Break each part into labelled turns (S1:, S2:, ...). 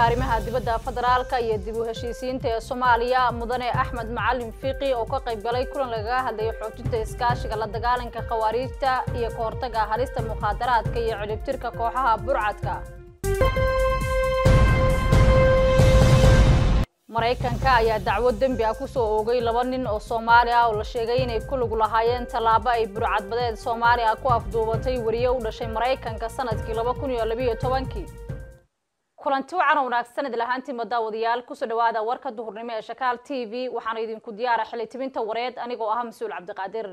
S1: arrimaha dibadda federaalka iyo dib u heshiisiinta ee soomaaliya mudane axmed macalin fiiqi oo ka qayb galay kulan lagaga hadlayay xoojinta iskaashiga la dagaalanka khawaariijta iyo ka hortaga halista mukhaadaraadka iyo cilibtirka kooxaha burcadka maraykanka ayaa dacwo dembi ah kusoo oogay laba nin oo soomaali ah oo la sheegay inay ku lug lahaayeen tallaabo ay burcadbadeed soomaali ah ku afduubatay weriye u dhashay maraykanka sanadkii laba kun iyo labiyo tobankii kulanti wacan oo wanaagsan idil ahaantiinba daawadayaal kusoo dhawaada warka duhurnimo ee shakaal t v waxaana idinku diyaara xili tibinta wareed anigoo ah mas-uul cabdiqaadir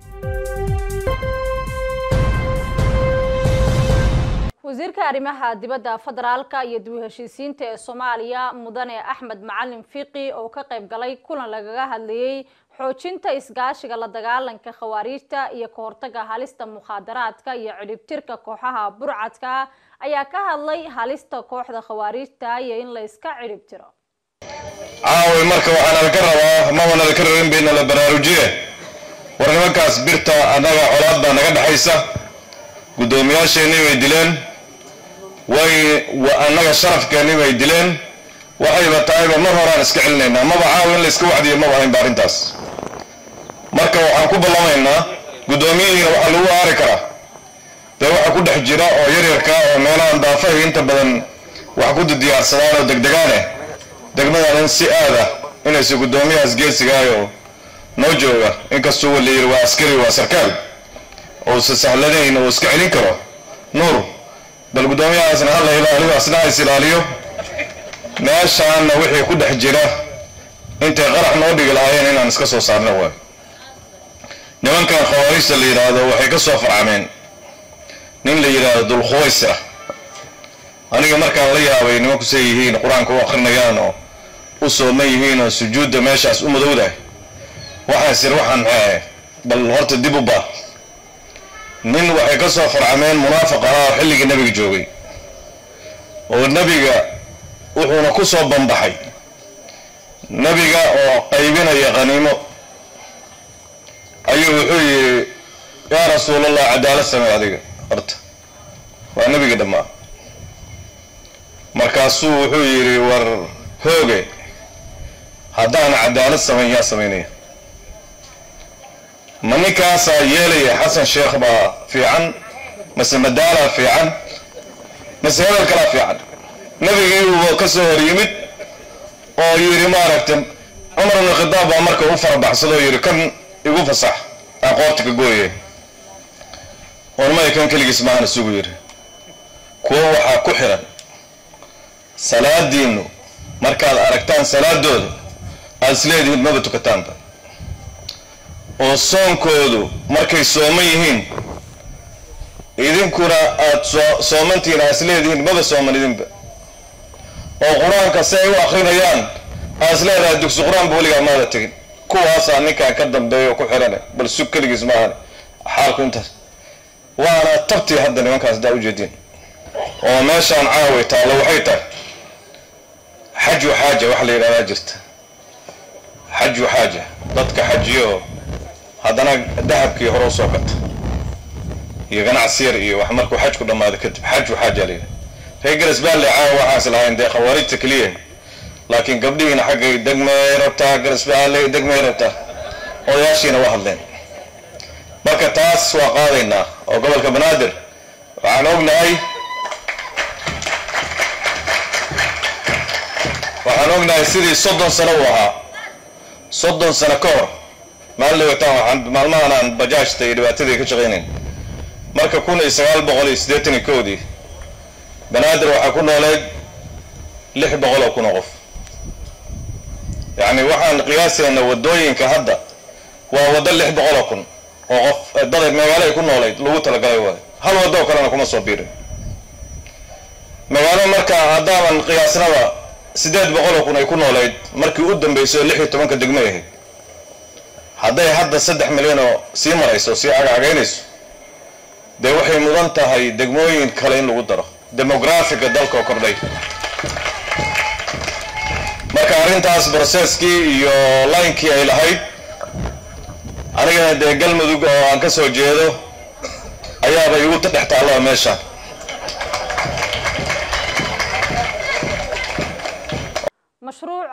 S1: wasiirka arrimaha dibadda federaalka iyo dib u heshiisiinta ee soomaaliya mudane axmed macalin fiiqi oo ka qayb galay kulan lagaga hadlayay xoojinta isgaashiga la dagaalanka khawaariijta iyo ka hortaga halista mukhaadaraadka iyo cidhibtirka kooxaha burcadka ayaa ka hadlay halista kooxda khawaariijta iyo in la iska cidhibtiro
S2: caawi marka waxaa nalaka rabaa maba nalaka rabin bay nala baraarujiye war nimankaas birta annaga colaad baa naga dhexaysa guddoomiyaasheenii bay dileen way annaga sharafkeennii bay dileen waxayba tahayba mar horaan iska celinaynaa maba caawi in la iska wacdiyo maba haynba arrintaas marka waxaan ku ballamaynaa guddoomiyihiina waxaa lagu aari karaa dee waxa ku dhex jira oo yaryarka oo meelahan daafahay inta badan wax ku diyaarsadaan oo degdegaane degmadan in si aada inaysa guddoomiyahaas geesigaayo noo jooga inkastuu la yiri waa askari waa sarkaal ousa sahlanayn oo iska celin karo nuur bal guddoomiyahaasna hala ilaaliyo asna hays ilaaliyo meeshaanna wixii ku dhex jira intay qarax noo dhigi lahaayeen inaan iska soo saarno waay nimankan khawaarijta la yidhaahdo waxay ka soo farcameen nin la yidhaahdo dulkhuwaysra aniga markaan la yaabay nimanku say yihiin qur-aanka u akrinayaan oo u sooman yihiin oo sujuudda meeshaas u madowdahay waxaan sir waxaan maxay ahay bal horta dib u baa nin waxay ka soo farcameen munaafiq ahaa oo xilligii nebiga joogay oo nebiga wuxuuna ku soo bambaxay nebiga oo qaybinaya qaniimo ayuu wuxuu yidhi yaa rasuulallah cadaalad samey adiga horta waa nebiga dhammaa markaasuu wuxuu yidhi war hooge haddaan cadaalad samayn yaa samaynaya ma ninkaasaa yeelaya xasan sheekh baa fiican mase madaalaa fiican mase hebel kalaa fiican nebigii uu ka soo hor yimid oo yidhi maaragtay cumar ibnu khitaab baa marka u farabaxsadoo yidhi kan igu fasax aan qoorta ka gooye ormaya kan keligiis maahana sugu yidhi kuwo waxaa ku xiran salaadiinnu markaad aragtaan salaadooda aada isleedihiin maba tukataanba oo soonkoodu markay sooman yihiin idinkuna aada soo soomantihiin aad isleedihiin maba sooman idinba oo qur-aanka si ay u akrinayaan aad isleedahay dugsi qur-aanba weligaa maada tegin kuwaasaa ninkan ka dambeeya oo ku xirane bal sug keligiis maahan xaalku intaas waana tabtii hadda nimankaas haddaa ujeediin oo meeshaan caawi taallo waxay tahay xaju xaaja wax la yidhahdaa jirta xaju xaaja dadka xajiyo haddana dahabkii hore usoo gata iyo ganacsi yar iyo wax markuu xajku dhammaado kadib xaju xaaja la yidhaha reer garisbaale caawa waxaas lahayn dee khawaarijta keliya laakiin gabdhihiina xaggay degmay rabtaa garisbaale degmay rabtaa odayaashiina waa hadleen marka taas waa qaadaynaa oo gobolka banaadir waxaan ognahay waxaan ognahay sidii soddon sano uu ahaa soddon sano ka hor maalin wataan waxaan maalmahan aan bajaajta iyo dhibaatadii ka shaqaynayn marka kun iyo sagaal boqol iyo siddeetan iyo kowdii banaadir waxaa ku nooleed lix boqol oo kun oo qof yacni waxaan qiyaasayna waddooyinka hadda waa waddo lix boqol oo kun oo qof dada magaalo ay ku noolayd lagu talagalay waay hal waddo kalena kuma soo biirin magaalo marka haddaanan qiyaasnaba siddeed boqol oo kun ay ku noolayd markii u dambaysay oo lix iyo tobanka degmo ahayd hadday hadda saddex milyan oo sii marayso sii cagacagaynayso dee waxay mudan tahay degmooyin kale in lagu daro demografiga dalka oo kordhay marka arrintaas broseskii iyo laynkii ay lahayd anigana dee galmudug oo aan ka soo jeedo ayaaba igu dhex taallaa meesha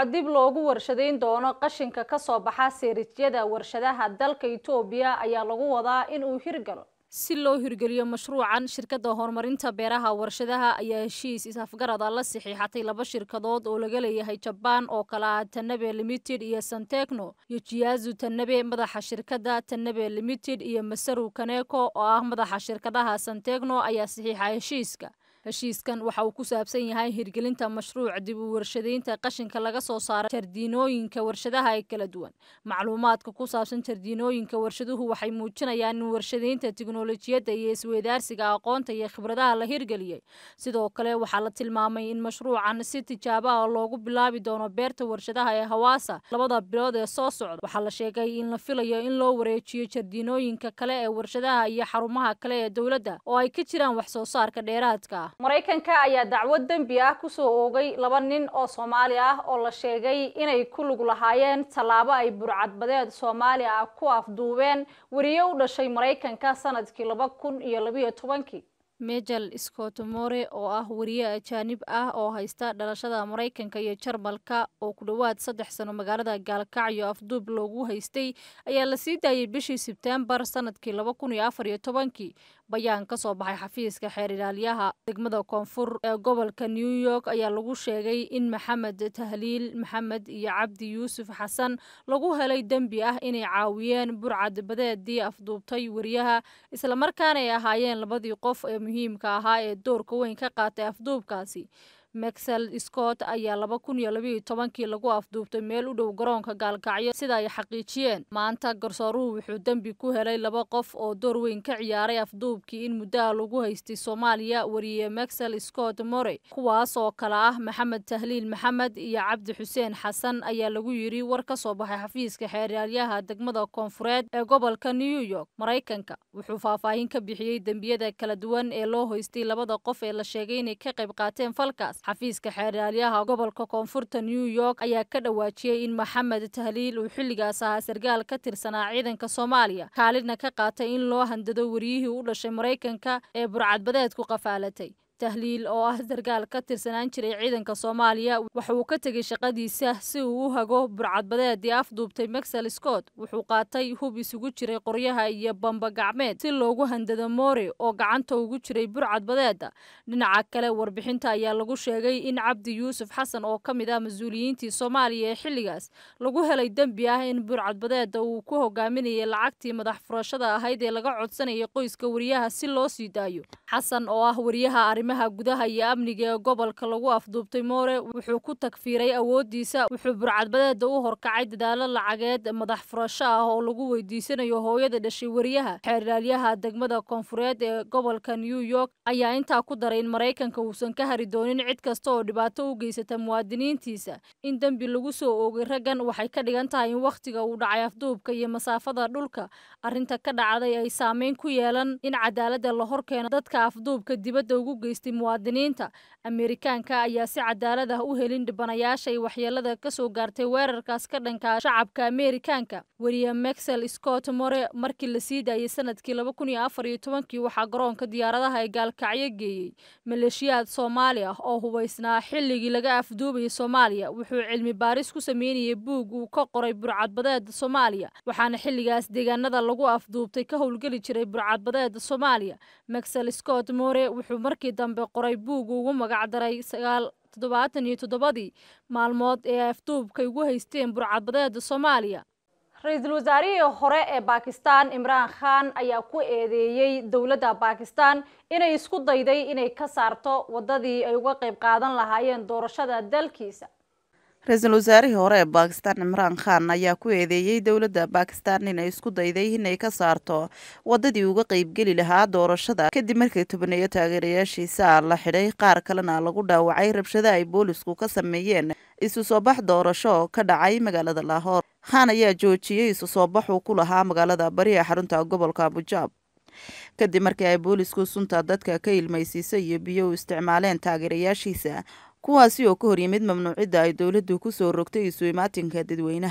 S1: dib loogu warshadayn doono qashinka kasoo baxa seerijyada warshadaha dalka etoobiya ayaa lagu wadaa in uu hirgalo si loo hirgeliyo mashruucan shirkadda horumarinta beeraha warshadaha ayaa heshiis is-afgarada la saxiixatay laba shirkadood oo laga leeyahay jabaan oo kale ah tanabe limited iyo santecno iyo jiyazu tanabe madaxa shirkadda tanabe limited iyo masaru kaneko oo ah madaxa shirkadaha santecno ayaa saxiixa heshiiska heshiiskan waxa uu ku saabsan yahay hirgelinta mashruuc dib u warshadaynta qashinka laga soo saaro jardiinooyinka warshadaha ee kala duwan macluumaadka ku saabsan jardiinooyinka warshaduhu waxay muujinayaan in warshadaynta tiknolojiyadda iyo isweydaarsiga aqoonta iyo khibradaha la hirgeliyey sidoo kale waxaa la tilmaamay in mashruucan si tijaabo ah loogu bilaabi doono beerta warshadaha ee hawaasa labada bilood ee soo socda waxaa la sheegay in la filayo in loo wareejiyo jardiinooyinka kale ee warshadaha iyo xarumaha kale ee dowladda oo ay ka jiraan wax soo saarka dheeraadka ah maraykanka ayaa dacwad dembi ah kusoo oogay laba nin oo soomaali ah oo la sheegay inay ku lug lahaayeen tallaabo ay burcadbadeed soomaali ah ku afduubeen weriye u dhashay maraykanka sanadkii laba kun iyo labiyo tobankii mejel scott more oo ah weriye ajaanib ah oo haysta dhalashada maraykanka iyo jarmalka oo ku dhowaad saddex sano magaalada gaalkacyo afduub loogu haystay ayaa la sii daayay bishii sebtembar sanadkii laba kun iyo afar iyo tobankii bayaan ka soo baxay xafiiska xeer ilaaliyaha degmada koonfur ee gobolka new york ayaa lagu sheegay in maxamed tahliil maxamed iyo cabdi yuusuf xasan lagu helay dembi ah inay caawiyeen burcad badeedii afduubtay weriyaha islamarkaana ay ahaayeen labadii qof ee muhiimka ahaa ee doorka weyn ka qaatay afduubkaasi maxel scott ayaa laba kun iyo labiiyo tobankii lagu afduubtay meel u dhow garoonka gaalkacyo sida ay xaqiijiyeen maanta garsooruhu wuxuu dembi ku helay laba qof oo door weyn ka ciyaaray afduubkii in muddaha lagu haystay soomaaliya weriye maxel scott more kuwaas oo kale ah maxamed tahliil maxamed iyo cabdi xuseen xasan ayaa lagu yidhi war ka soo baxay xafiiska xeeryaalayaha degmada koonfureed ee gobolka new york maraykanka wuxuu faahfaahin ka bixiyey dembiyada kala duwan ee loo hoystay labada qof ee la sheegay inay ka qayb qaateen falkaas xafiiska xeeryaalayaha gobolka koonfurta new york ayaa ka dhawaajiyey in maxamed tahliil uu xilligaas ahaa sargaal ka tirsanaa ciidanka soomaaliya kaalidna ka qaatay in loo handado weriyihii u dhashay maraykanka ee burcadbadeedku qafaalatay tahliil oo ah sargaal ka tirsanaan jiray ciidanka soomaaliya waxa uu ka tegey shaqadiisa si uu u hago burcadbadeedii afduubtay maxel scott wuxuu qaatay hub isugu jiray qoryaha iyo bamba gacmeed si loogu handado more oo gacanta ugu jiray burcadbadeeda dhinaca kale warbixinta ayaa lagu sheegay in cabdi yuusuf xasan oo ka mid ah mas-uuliyiintii soomaaliya ee xilligaas lagu helay dembi ah in burcadbadeeda uu ku hogaaminayay lacagtii madax furashada ahayd ee laga codsanayay qoyska weriyaha si loo sii daayo xasan oo ah weriyaha arrimaha gudaha iyo amniga ee gobolka lagu afduubtay moore wuxuu ku tagfiiray awooddiisa wuxuu burcadbadeeda u horkacay dadaalo lacageed madax furasho ah oo lagu weydiisanayo hooyada dhashay weriyaha xeerlaalyaha degmada koonfureed ee gobolka new york ayaa intaa ku daray in maraykanka uusan ka hari doonin cid kasta oo dhibaato u geysata muwaadiniintiisa in dembi lagu soo oogay raggan waxay ka dhigan tahay in wakhtiga uu dhacay afduubka iyo masaafada dhulka arrinta ka dhacday ay saameyn ku yeelan in cadaaladda la horkeeno dadka afduubka dibadda ugu geystay muwaadiniinta ameerikaanka ayaa si cadaalad ah u helin dhibanayaashay waxyeelada ka soo gaartay weerarkaas ka dhanka shacabka ameerikaanka weriye maxel scott more markii la sii daayay sanadkii laba kun iyo afar iyo tobankii waxaa garoonka diyaaradaha ee gaalkacyo geeyey maleeshiyaad soomaali ah oo hubaysnaa xilligii laga afduubayay soomaaliya wuxuu cilmi baaris ku sameynayay buug uu ka qoray burcadbadeeda soomaaliya waxaana xilligaas deegaanada lagu afduubtay ka howlgeli jiray burcadbadeeda soomaaliya maxel scott more wuxuu markii dambe qoray buug ugu magacdaray sagaal toddobaatan iyo toddobadii maalmood ee afduubkay ugu haysteen burcadbadeeda soomaaliya ra-iisul wasaarihii hore ee baakistan imraan khan ayaa ku eedeeyey dowladda baakistan inay isku dayday inay ka saarto waddadii ay uga qayb qaadan lahaayeen doorashada dalkiisa
S3: ra-iisul wasaarihii hore ee baakistan cimraan khan ayaa ku eedeeyey dowladda baakistan inay isku dayday inay ka saarto wadadii uga qeybgeli lahaa doorashada kadib markii tobaneeyo taageerayaashiisa la xidhay qaar kalena lagu dhaawacay rabshado ay boolisku ka sameeyeen isu soo bax doorasho ka dhacay magaalada laahoor khan ayaa joojiyey isu soo baxuu ku lahaa magaalada bari ee xarunta gobolka bujaab kadib markii ay boolisku sunta dadka ka ilmaysiisa iyo biyo u isticmaaleen taageerayaashiisa kuwaasi oo ka horyimid mamnuucidda ay dowladdu ku soo rogtay isu imaatinka dadweynaha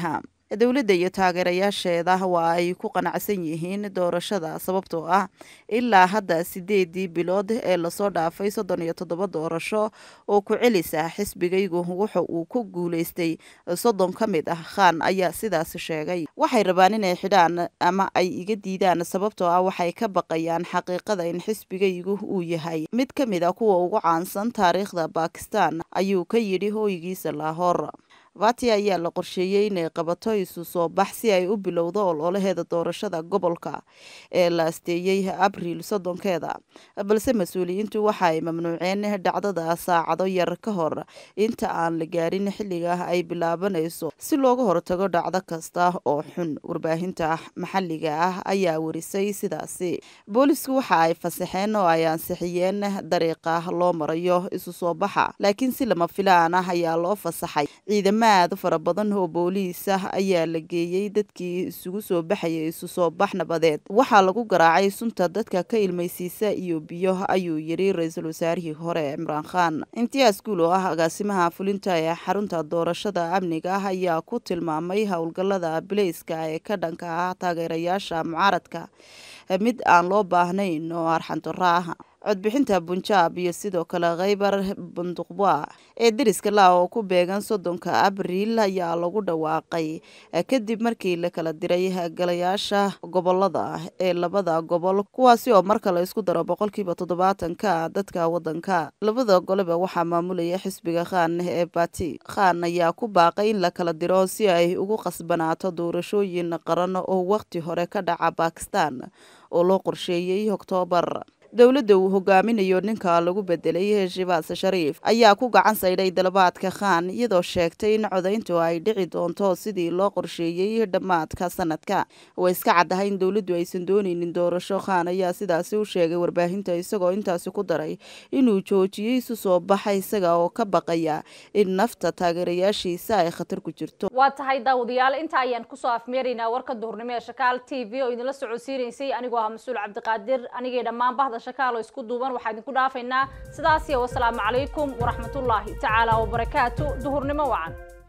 S3: dowladda iyo taageerayaasheeda waa ay ku qanacsan yihiin doorashada sababtoo ah ilaa hadda sideedii bilood ee lasoo dhaafay soddon iyo toddoba doorasho oo ku celisa xisbigaygu wuxa uu ku guulaystay soddon ka mid ah khan ayaa sidaas sheegay waxay rabaan inay xidhaan ama ay iga diidaan sababtoo ah waxay ka baqayaan xaqiiqada in xisbigaygu uu yahay mid ka mid a kuwa ugu caansan taariikhda bakistan ayuu ka yidhi hooygiisa laahor vati ayaa la qorsheeyey inay qabato isu soo bax si ay u bilowdo ololaheeda doorashada gobolka ee la asteeyey abriil soddonkeeda balse mas-uuliyiintu waxa ay mamnuuceen dhacdada saacado yar ka hor inta aan la gaarin xilliga ay bilaabanayso si looga hortago dhacdo kasta oo xun warbaahinta maxalliga ah ayaa warisay sidaasi boolisku waxa ay fasaxeen oo ay ansixiyeen dariiqa loo marayo isu soo baxa laakiin si lama filaan ah ayaa loo fasaxay ciidama aad fara badan oo booliis ah ayaa la geeyey dadkii isugu soo baxayay isu soo bax nabadeed waxaa lagu garaacay sunta dadka ka ilmaysiisa iyo biyo ayuu yidhi ra-iisul wasaarihii hore cimraan khan imtiyaas guul oo ah agaasimaha fulinta ee xarunta doorashada amniga ah ayaa ku tilmaamay howlgallada bileyska ee ka dhanka ah taageerayaasha mucaaradka mid aan loo baahnayn oo arxantaro ah codbixinta bunjaab iyo sidoo kale kheybar bunduqba ee deriska la oo ku beegan soddonka abriil ayaa lagu dhawaaqay kadib markii la kala diray galayaasha gobolada ee labada gobol kuwaasi oo marka la isku daro boqolkiiba toddobaatanka dadka wadanka labada goleba waxaa maamulaya xisbiga khan ee bati khan ayaa ku baaqay in la kala diro si ay ugu qasbanaato doorashooyin qaran oo waqti hore ka dhaca bakistan oo loo qorsheeyey oktoobar dowladda uu hogaaminayo ninka lagu bedelay shibaas shariif ayaa ku gacan saydhay dalabaadka khan iyadoo sheegtay in codayntu ay dhici doonto sidii loo qorsheeyey dhammaadka sanadka way iska caddahay in dowladdu aysan doonaynin doorasho khan ayaa sidaasi u sheegay warbaahinta isagoo intaasi ku daray inuu joojiyey isu soo baxa isaga oo ka baqaya in nafta taageerayaashiisa ay khatar ku jirto
S1: waa tahay daawadayaal inta ayaan kusoo afmeeraynaa warka duhurnimo ee shakaal t v oo idinla socodsiinaysay anigoo ah mas-uul cabdiqaadir anigii dhammaan bahda shakaalo isku duuban waxaa idinku dhaafaynaa sidaas iyo wasalaamu calaykum waraxmatullaahi tacaala wabarakaatu duhurnimo wacan